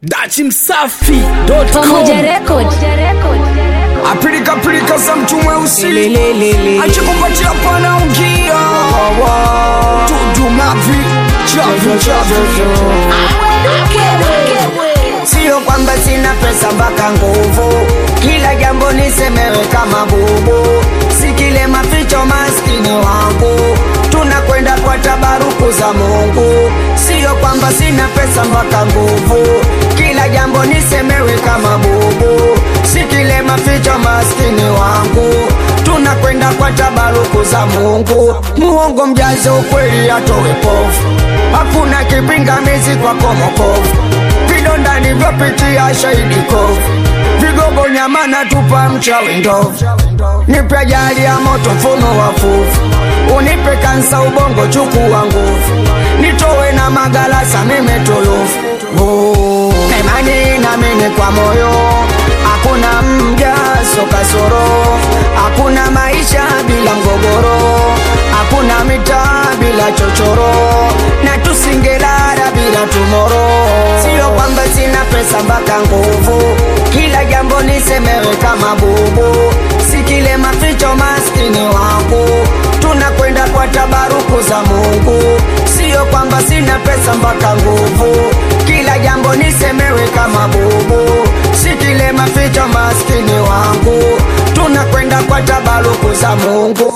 dachimsafi.com Pamoja Record. apilika pilika za mtu mweusi Lelelelele. achikupatia pana ungia tudumavi chavi chavi Sio kwamba sina pesa mpaka nguvu, kila jambo nisemewe kama bubu, si kile maficho maskini wangu, tunakwenda kwa tabaruku za Mungu. Sio kwamba sina pesa mpaka nguvu, kila jambo nisemewe kama bubu, si kile maficho maskini wangu, tunakwenda kwa tabaruku za Mungu. Muongo mjaze ukweli atowe pofu, hakuna kipingamizi kwa komokovu vidonda nivyopitia shahidi kovu vigogo nyama na tupa mchawi ndovu nipe ajali ya moto mfumo wa fuvu unipe kansa ubongo chukua nguvu nitowe na magalasa mimetulufu Oh, imani namini kwa moyo hakuna mjaso kasoro hakuna maisha bila mgogoro hakuna mitaa bila chochoro na tusingelala bila tumoro sio kwamba sina pesa mpaka nguvu kila jambo nisemewe kama bubu si kile maficho maskini wangu tunakwenda kwa tabaruku za mungu sio kwamba sina pesa mpaka nguvu kila jambo nisemewe kama bubu si kile maficho maskini wangu tunakwenda kwa tabaruku za mungu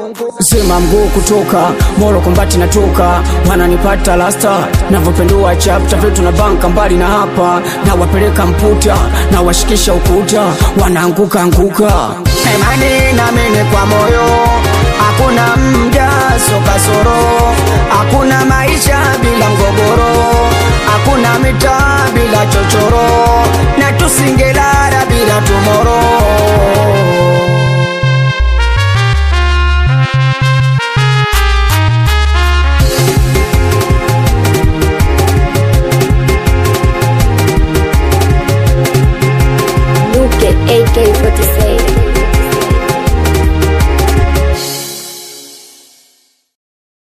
sema mguu kutoka moro kombati natoka wananipata lasta navyopendua chapta vyetu na banka mbali na hapa na wapeleka mputa na washikisha ukuta wanaanguka anguka imani namini kwa moyo hakuna mjaso kasoro hakuna maisha bila mgogoro hakuna mitaa bila chochoro na tusingelala bila tumoro Luke AK47.